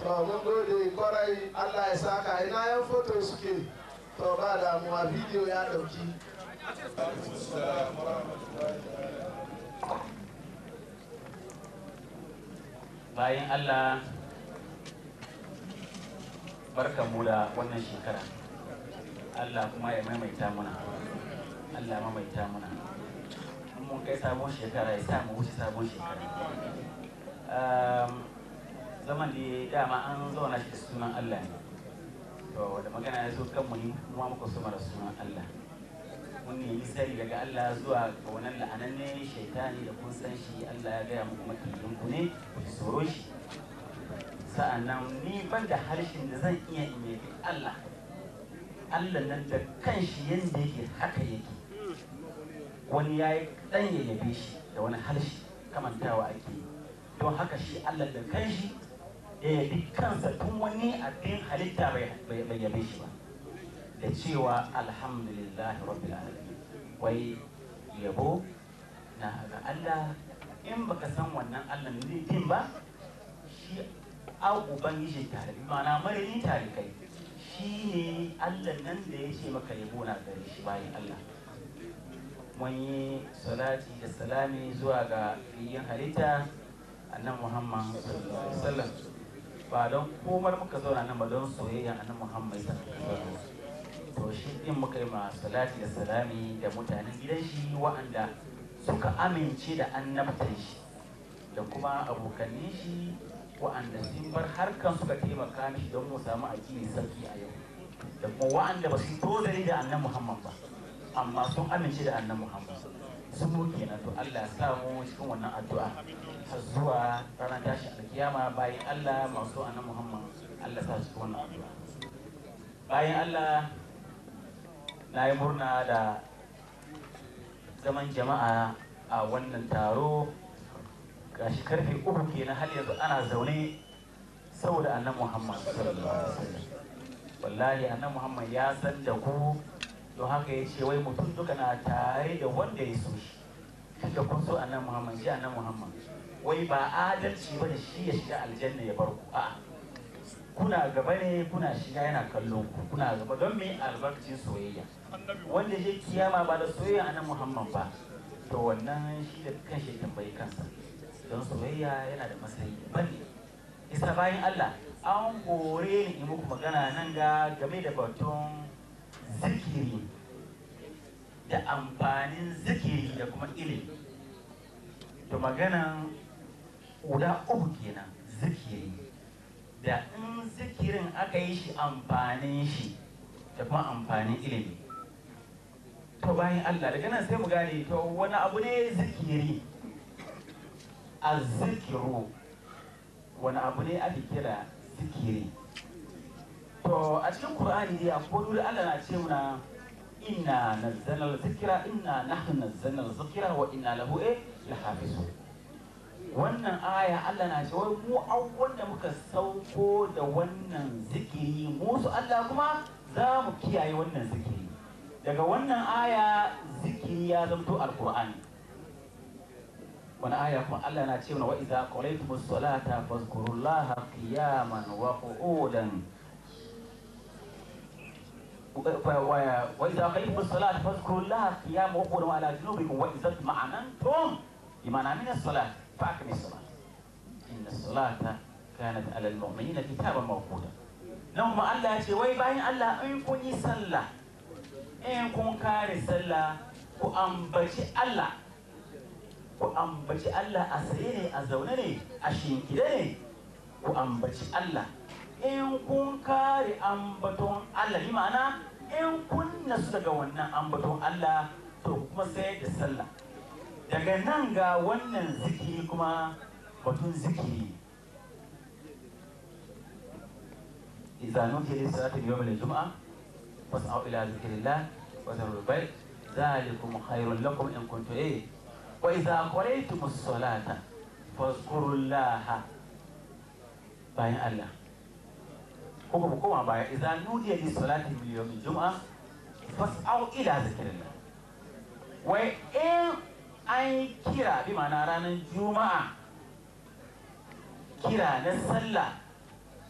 to mun gode kwarai allah ya saka ina yan foto suke to ba damuwa bidiyo ya dauki bayan Allah barkan mu da wannan shekara Allah kuma ya maimaita muna Allah maimaita muna in mun kai sabon shekara ya sa mu wuce sabon shekara zaman da dama an zauna shi da sunan Allah ne to da magana ya zo kanmu ne kuma muka suma da sunan Allah mun nemi sari daga Allah zuwa ga wannan la'ananne shaitani da kun san shi Allah ya gaya muku makiyin ku ne ku tsoro shi sa'annan ni ban da harshen da zan iya in yabi Allah Allah nan da kanshi yanda yake haka yake wani ya yi dan ya yabe shi da wani harshe kamantawa ake yi don haka shi Allah da kanshi ya yabi kansa tun wani abin halitta bai yabe shi ba da cewa alhamdulillah rabbil alamin wai yabo na ga Allah in baka san wannan Allah ne din ba shi a ubangiji tare ma'ana marini tare kai shi ne Allah nan da ya ce maka yabo na gare shi bayan Allah mun yi salati da salami zuwa ga fiyin halitta annan Muhammad sallallahu alaihi wasallam ba don komar muka zauna nan ba don soyayya annan Muhammad sallallahu alaihi wasallam to shi din muka yi ma salati da salami da mutanen gidan shi wa'anda suka amince da annabtan shi da kuma abokanin shi wa'anda sun bar harkan suka taimaka mishi don mu samu addini sarki a yau da kuma wa'anda ba su tozari da annan muhammad ba amma sun amince da annan muhammad sun mu kenan to Allah ya sa mu cikin wannan addu'a har zuwa ranar tashi alkiyama bayan Allah masu annan muhammad Allah sa su cikin wannan addu'a bayan Allah na yi murna da zaman jama'a a wannan taro gashi karfe uku kenan har yanzu ana zaune saboda annan muhammad sallallahu alaihi wasallam wallahi annan muhammad ya san da ku don haka ya ce wai mutum duka na tare da wanda ya so shi tunda kun so annan muhammad shi annan muhammad wai ba adalci ba da shi ya shiga aljanna ya bar ku a'a kuna gaba ne kuna shiga yana kallon ku kuna gaba don me albarkacin soyayya wanda je kiyama ba da soyayya anan muhammad ba to wannan shi da kan shi tambayi kansa don soyayya yana da matsayi bane isa bayan Allah an kore ni in muku magana nan ga game da batun zikiri da amfanin zikiri da kuma ilimi to maganan guda uku kenan zikiri da in zikirin aka yi shi amfanin shi da kuma amfanin ilimi to bayan Allah daga nan sai mu gane to wani abu ne zikiri a zikiru wani abu ne ake kira zikiri to a cikin Qur'ani dai akwai wuri Allah na ce muna inna nazzalna zikira inna nahnu nazzalna zikira wa inna lahu eh lahafizun wannan aya Allah na ce wai mu an wanda muka sauko da wannan zikiri mu su Allah kuma za mu kiyaye wannan zikiri daga wannan aya zikiri ya zamto alqur'ani wani aya kuma Allah na ce wa idza qalaytumus salata fazkurullaha qiyaman wa qu'udan وإذا قيمتم الصلاة فاذكروا الله قياما وقعودا على جنوبكم وإذا اطمأننتم بمعنى من الصلاة فأقم الصلاة إن الصلاة كانت على المؤمنين كتابا موقوتا نعم الله يقول وي باين الله إن كن يصلى إن كن كاري صلى وأنبتي الله وأنبتي الله أسيري أزونني أشينكدني وأنبتي الله in kun kare ambaton Allah bi ma'ana in kun nasu daga wannan ambaton Allah to kuma sai da sallah daga nan ga wannan zikiri kuma batun zikiri idza nudiya lis salati yawm al jum'a fas'au ila zikrillah wa dharul bayt zalikum khairun lakum in kuntum eh wa idza qaraytumus salata fazkurullaha bayan Allah ko ba koma baya idza nudiya lis salati bil yawm al jum'a fas'au ila zikrillah wai in an kira bi ma'ana ranar juma'a kira na sallah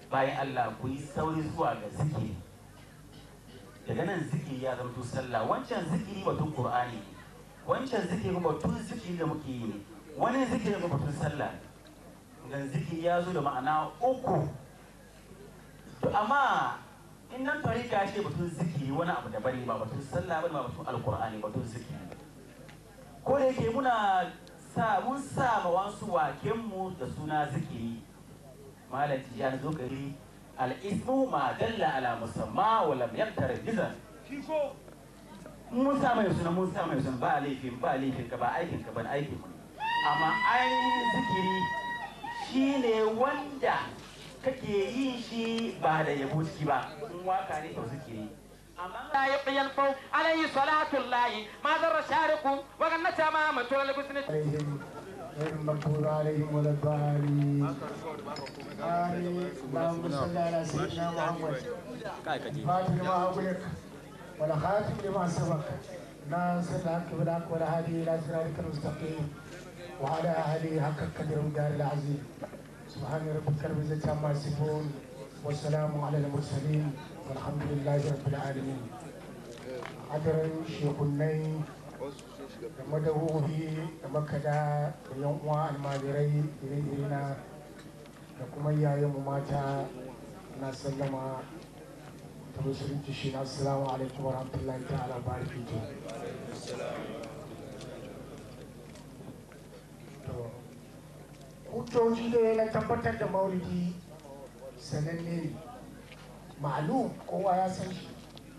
bayan Allah ku yi sauri zuwa ga zikiri daga nan zikiri ya zama sallah wancan zikiri batun qur'ani wancan zikiri batun zikiri da muke yi ne wani zikiri ga batun sallah gan zikiri ya zo da ma'ana uku to amma in nan tarika ce batun zikiri wani abu da bane ba batun sallah bane ba batun alqur'ani batun zikiri ko da yake muna sa mun sa ma wasu waken mu da suna zikiri malam tijan zo gari al-ismu ma dalla ala musamma wa lam yaqtar jizan mun sa mai suna mun sa mai suna ba laifin ba laifin ka ba aikin ka ban aikin mu amma ainihin zikiri shine wanda kake yin shi ba da yabo ciki ba in waka ne to zikiri لا يبقي الفوق عليه صلاة الله ما ضر شارق وغنى تماما طول الحسن عليهم غير المغضوب عليهم ولا الضالين آمين اللهم صل على سيدنا محمد فاتح لما أغلق ولا خاتم لما سبق ناصر الحق بالحق ولا هادي إلى صراطك المستقيم وعلى آله حق القدر والدار العظيم سبحان ربك رب العزة عما يصفون والسلام على المرسلين والحمد لله رب العالمين حضر شيخني da madahohi da makada da yan uwa almajirai ire-irena da kuma iyayenmu mata na sallama ta musulunci shi na assalamu alaikum wa rahmatullahi ta'ala barakatuh to hujjoji ne na tabbatar da maulidi sananne ne ma'alum kowa ya san shi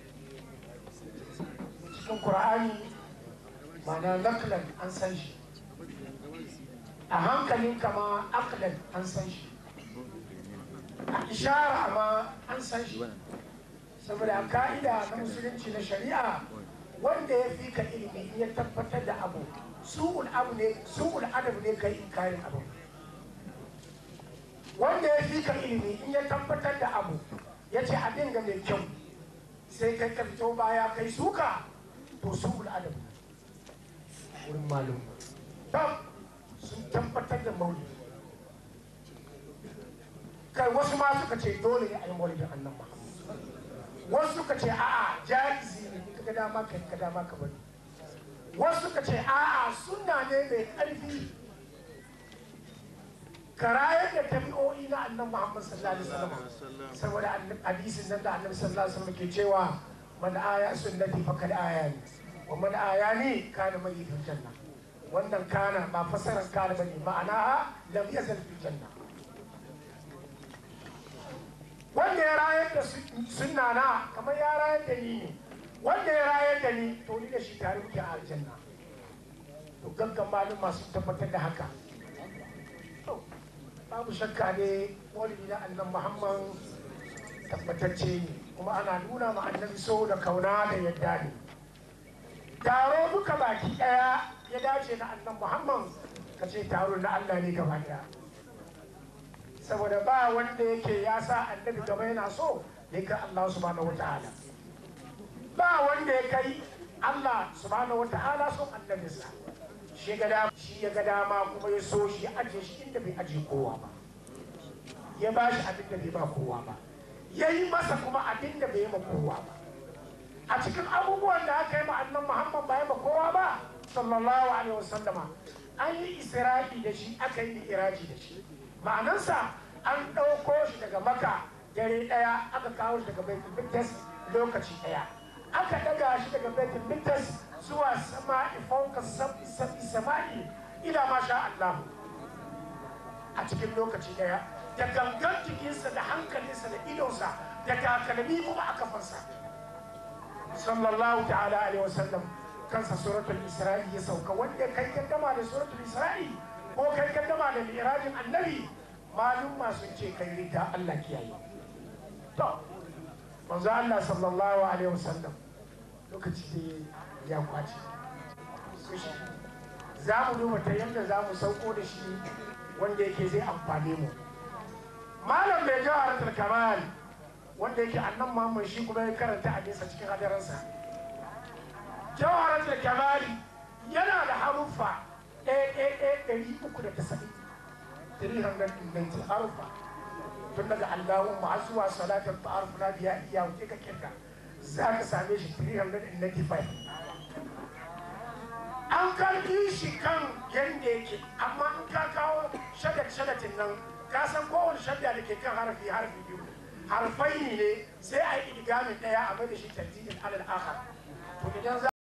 cikin qur'ani ma'ana naklan an san shi a hankalin kama aklan an san shi a ishara ma an san shi saboda a ka'ida na musulunci na shari'a wanda ya fi ka ilimi in ya tabbatar da abu su'ul abu ne su'ul adab ne kai inkarin abu wanda ya fi ka ilimi in ya tabbatar da abu ya ce abin ga mai kyau sai kai ka fito baya kai suka to su'ul adab wurin malum tam sun tabbatar da maulidi kai wasu ma suka ce dole ne a yi maulidin annan muhammad wasu suka ce a'a jaizi ne ka ga dama ka ka dama ka bari wasu suka ce a'a sunna ne mai ƙarfi karayar da tabi'o'i na annan muhammad sallallahu alaihi wasallam saboda hadisin nan da annabi sallallahu alaihi wasallam ke cewa man aya sunnati faqad ayani wa man ayani kana mai fil janna wannan kana ba fasaran kana bane ma'ana lam yazal fil janna wanda ya rayar da sunna na kamar ya rayar da ni ne wanda ya rayar da ni to ni da shi tare muke a aljanna to gaggan malum masu tabbatar da haka to babu shakka ne maulidi na annan muhammad tabbatacce ne kuma ana nuna ma annabi so da kauna da yadda ne taro duka baki daya ya dace na annan muhammad ka ce taro na allah ne gaba daya saboda ba wanda yake ya sa annabi gaba yana so ya kai allah subhanahu wata'ala ba wanda ya kai allah subhanahu wata'ala son annabinsa shi ga dama shi ya ga dama kuma ya so shi ya ajiye shi inda bai ajiye kowa ba ya ba shi abin da bai ba kowa ba ya yi masa kuma abin da bai yi ma kowa ba a cikin abubuwan da aka yi ma annan muhammad ba ya ma kowa ba sallallahu alaihi wasallama an yi isra'i da shi aka yi iraji da shi ma'anansa an ɗauko shi daga maka dare ɗaya aka kawo shi daga baitul mikdas lokaci ɗaya aka ɗaga shi daga baitul mikdas zuwa sama'i fauka sab'i sab'i sama'i ila ma sha Allah a cikin lokaci ɗaya da gangan jikinsa da hankalinsa da idonsa da takalmi kuma a kafansa sallallahu ta'ala alaihi wasallam kansa suratul isra'i ya sauka wanda kai kaddama da suratul isra'i ko kai kaddama da mirajin annabi malum masu ce kai rita Allah kiyaye to manzo Allah sallallahu alaihi wasallam lokaci da ya kwace za mu duba ta yadda za mu sauko da shi wanda yake zai amfane mu malam mai jawharatul kamal wanda yake annan Muhammad shi kuma ya karanta a nesa cikin hadaransa jawharatul kamal yana da haruffa ɗaya ɗaya ɗaya ɗari uku da tasa'in 390 haruffa tun daga allahumma har zuwa salatul ta'aruf na biya iya wuce ka kirka za ka same shi 395 an karbi shi kan yadda yake amma in ka kawo shadat shadatin nan ka san kowane shadda da ke kan harafi harafi biyu harfai ne sai a yi idgamin daya a mai da shi tartibin alal akhar to idan za